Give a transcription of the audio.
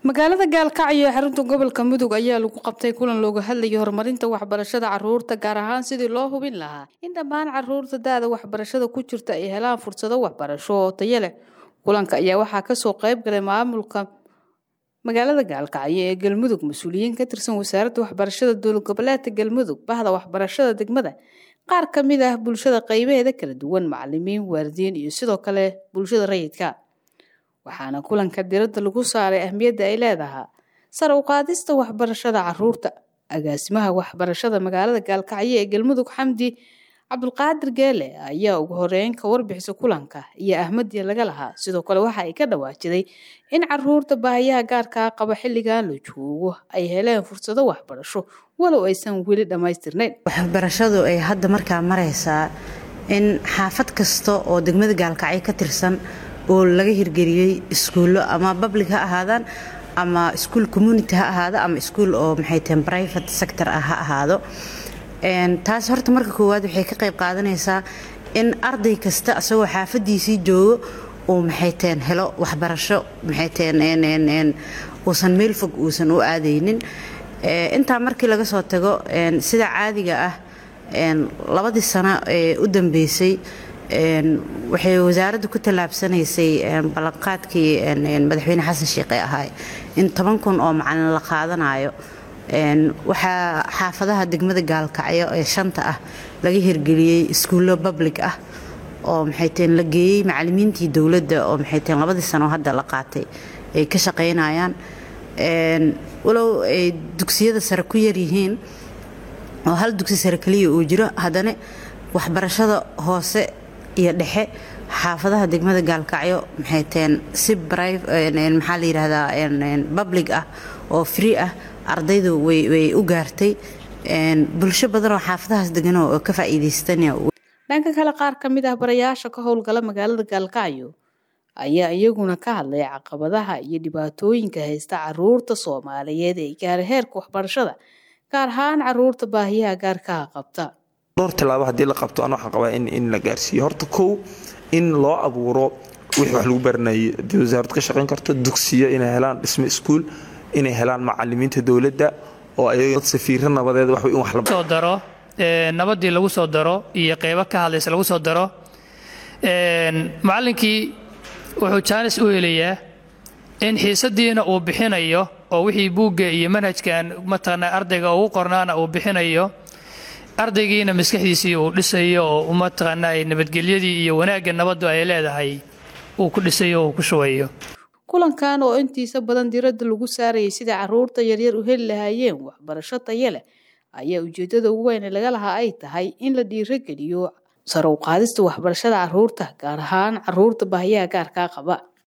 magaalada gaalkacyo ee xarunta gobolka mudug ayaa lagu qabtay kulan looga hadlayay horumarinta waxbarashada caruurta gaar ahaan sidii loo hubin lahaa in dhammaan caruurta da-da waxbarashada ku jirta ay helaan fursado waxbarasho oo tayo leh kulanka ayaa waxaa kasoo qayb galay maamulka magaalada gaalkacyo ee galmudug mas-uuliyiin ka tirsan wasaaradda waxbarashada dowlad goboleedka galmudug bahda waxbarashada degmada qaar ka mid ah bulshada qaybaheeda kala duwan macalimiin waalidiin iyo sidoo kale bulshada rayidka waxaana kulanka diradda lagu saaray ahmiyadda ay leedahay sare u qaadista waxbarashada caruurta agaasimaha waxbarashada magaalada gaalkacyo ee galmudug xamdi cabdulqaadir geele ayaa ugu horeyn ka warbixisa kulanka iyo ahmadii laga lahaa sidoo kale waxa ay ka dhawaajiday in caruurta baahiyaha gaarkaa qaba xilligan la joogo ay heleen fursado waxbarasho walow aysan weli dhammaystirnayn waxbarashadu ay hadda markaa maraysaa in xaafad kasta oo degmada gaalkacyo ka tirsan oo laga hirgeliyey iskuullo ama public ha ahaadaan ama iskuul community ha ahaado ama iskuul oo maxay tahay private sector ah ha ahaado taas horta marka koowaad waxay ka qayb qaadanaysaa in arday kasta asagoo xaafadiisii joogo uu maxay tahen helo waxbarasho maxay tahen uusan meel fog uusan u aadaynin intaa markii laga soo tago sida caadiga ah labadii sano ee u dambeysay waxay wasaaraddu ku tallaabsanaysay ballanqaadkii madaxweyne xasan sheekh ee ahaay in toban kun oo macalin la qaadanayo waxaa xaafadaha degmada gaalkacyo ee shanta ah laga hirgeliyey iskuullo public ah oo maxay tahen la geeyey macalimiintii dowladda oo maxay tahen labadii sano hadda la qaatay ay ka shaqaynayaan walow ay dugsiyada sare ku yaryihiin oo hal dugsi sare keliya uu jiro haddana waxbarashada hoose iyo dhexe xaafadaha degmada gaalkacyo maxay taheen si maxaa la yidhaahdaa public ah oo free ah ardaydu way u gaartay bulsho badan oo xaafadahaas degan oo ka faa'iidaystanaya dhanka kale qaar ka mid ah barayaasha ka howlgala magaalada gaalkacyo ayaa iyaguna ka hadlay caqabadaha iyo dhibaatooyinka haysta caruurta soomaaliyeed ee gaara heerka waxbarashada gaar ahaan caruurta baahiyaha gaarkaha qabta dhowr tilaabo haddii la qabto an waxaan qabaa in la gaarsiiyo horta kow in loo abuuro wixii wax lagu baranayay haddii wasaarad ka shaqayn karto dugsiyo inay helaan dhismo iskuul inay helaan macalimiinta dowladda oo ay safiiro nabadeed wax in wax la soo daro nabadii lagu soo daro iyo qeybo ka hadlaysa lagu soo daro macallinkii wuxuu jaanis u helayaa in xiisadiina uu bixinayo oo wixii buugga iyo manhajkan mataqaanaa ardayga ugu qornaana uu bixinayo ardaygiina maskaxdiisii uu dhisayo oo mataqaanaa nabadgelyadii iyo wanaagga nabaddu ay leedahay uu ku dhisayo oo uu ku shubayo kulankan oo intiisa badan diradda lagu saarayay sida caruurta yaryar u heli lahaayeen waxbarasho tayo leh ayaa ujeeddada ugu weyn laga lahaa ay tahay in la dhiirogeliyo sare u qaadista waxbarashada caruurta gaar ahaan caruurta baahiyaha gaarkaa qaba